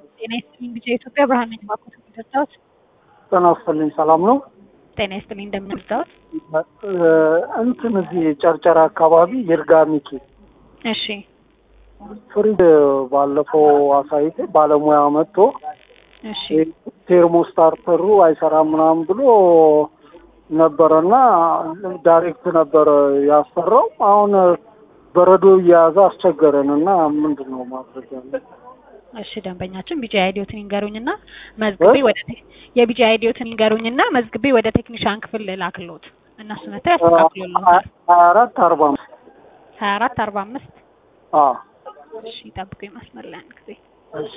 ጤና ይስጥልኝ ልጄ የኢትዮጵያ ብርሃን ነኝ። እባክዎት የሚደርሰዎት? ጤና ይስጥልኝ ሰላም ነው? ጤና ይስጥልኝ እንደምን ደርሰዎት? እንትን እዚህ ጨርጨራ አካባቢ ይርጋ ሚኪ እሺ ፍሪጅ ባለፈው አሳይቴ ባለሙያ መጥቶ እሺ ቴርሞስታርተሩ አይሰራም ምናምን ብሎ ነበረና ዳይሬክት ነበረ ያሰራው። አሁን በረዶ እየያዘ አስቸገረን እና ምንድን ነው ማድረግ ያለ? እሺ ደንበኛችን ቢጂ አይዲዮትን ይንገሩኝና መዝግቤ ወደ ቴ- የቢጂ አይዲዮትን ይንገሩኝና መዝግቤ ወደ ቴክኒሻን ክፍል ላክሎት እነሱ መጥተው ያስተካክሉልዎታል። ሀያ አራት አርባ አምስት ሀያ አራት አርባ አምስት አዎ እሺ ጠብቁኝ መስመር ላይ አንድ ጊዜ እሺ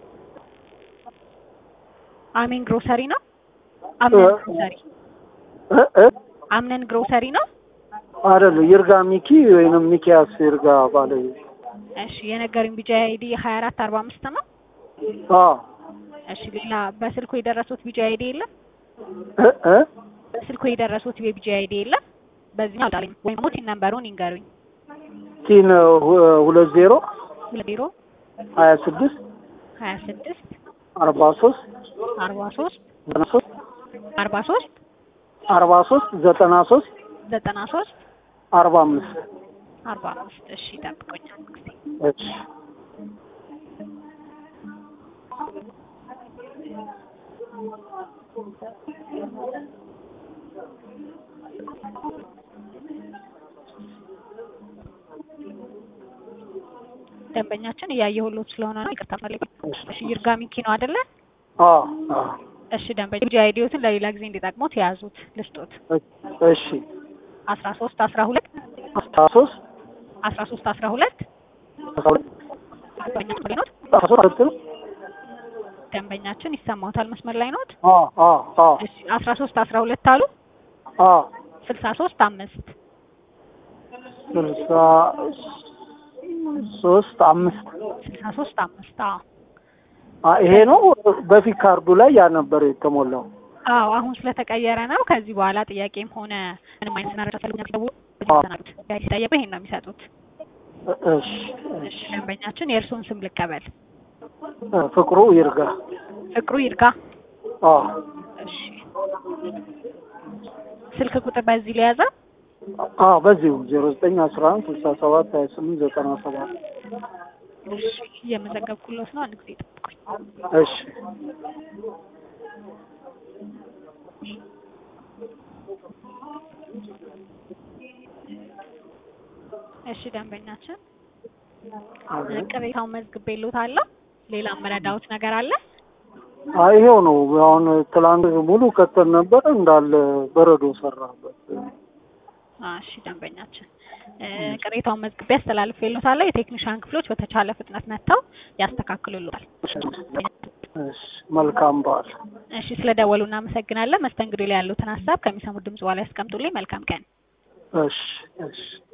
አሜን ግሮሰሪ ነው አምነን እ- ግሮሰሪ እ እ አምነን ግሮሰሪ ነው አይደለም ይርጋ ሚኪ ወይንም ሚኪያስ ይርጋ ባለ እሺ የነገሩኝ ቢጂ አይዲ ሀያ አራት አርባ አምስት ነው አዎ እሺ ሌላ በስልኩ የደረሱት ቢጂ አይዲ የለም እ እ በስልኩ የደረሱት የቢጂ አይዲ የለም በዚህ አውጣልኝ ወይም ደግሞ ቲን ነምበሩን ይንገሩኝ ቲን ሁ- ሁለት ዜሮ ሁለት ዜሮ ሀያ ስድስት ሀያ ስድስት አርባ ሶስት አርባ ሶስት ዘጠና ሶስት አርባ ሶስት አርባ ሶስት ዘጠና ሶስት ዘጠና ሶስት አርባ አምስት አርባ አምስት እሺ ጠብቆኝ አንድ ጊዜ እሺ ደንበኛችን እያየሁሎት ስለሆነ ነው ይቅርታ ፈልግ እሺ ይርጋ ሚኪ ነው አይደለ አዎ አዎ እሺ ደንበኛ ቢጂ አይዲዮትን ለሌላ ጊዜ እንዲጠቅሙት የያዙት ልስጦት እሺ አስራ ሶስት አስራ ሁለት አስራ ሶስት አስራ ሶስት አስራ ሁለት አስራ ሁለት ደንበኛችን ኖት አስራ ሶስት ሁለት ነው ደንበኛችን ይሰማዎታል መስመር ላይ ኖት አዎ አዎ አዎ እሺ አስራ ሶስት አስራ ሁለት አሉ አዎ ስልሳ ሶስት አምስት ስልሳ ሶስት አምስት ስልሳ ሶስት አምስት አዎ አ ይሄ ነው በፊት ካርዱ ላይ ያ ነበር የተሞላው አዎ አሁን ስለተቀየረ ነው። ከዚህ በኋላ ጥያቄም ሆነ ምንም አይነት መረጃ ፈልጉ ሲገቡ ሲጠየቁ ይሄን ነው የሚሰጡት። እ- እሺ እሺ ደንበኛችን የእርስዎን ስም ልቀበል። እ፣ ፍቅሩ ይርጋ ፍቅሩ ይርጋ። አዎ እሺ ስልክ ቁጥር በዚህ ሊያዘ አዎ በዚሁ ዜሮ ዘጠኝ አስራ አንድ ስልሳ ሰባት ሀያ ስምንት ዘጠና ሰባት እሺ እየመዘገብኩሎት ነው። አንድ ጊዜ ጠብቁኝ። እሺ እሺ ደንበኛችን ቅሬታውን መዝግቤልዎታለሁ። ሌላ መረዳዎት ነገር አለ? አይ ይሄው ነው አሁን ትላንት ሙሉ ከተል ነበር እንዳለ በረዶ ሰራበት አዎ፣ እሺ ደንበኛችን እ፣ ቅሬታውን መዝግቤ አስተላልፌልዎታለሁ። የቴክኒሻን ክፍሎች በተቻለ ፍጥነት መጥተው ያስተካክሉልዎታል። እሺ መልካም በዓል እሺ ስለደወሉ እናመሰግናለን። መስተንግዶ ላይ ያሉትን ሀሳብ ከሚሰሙት ድምጽ በኋላ ያስቀምጡልኝ። መልካም ቀን። እሺ እሺ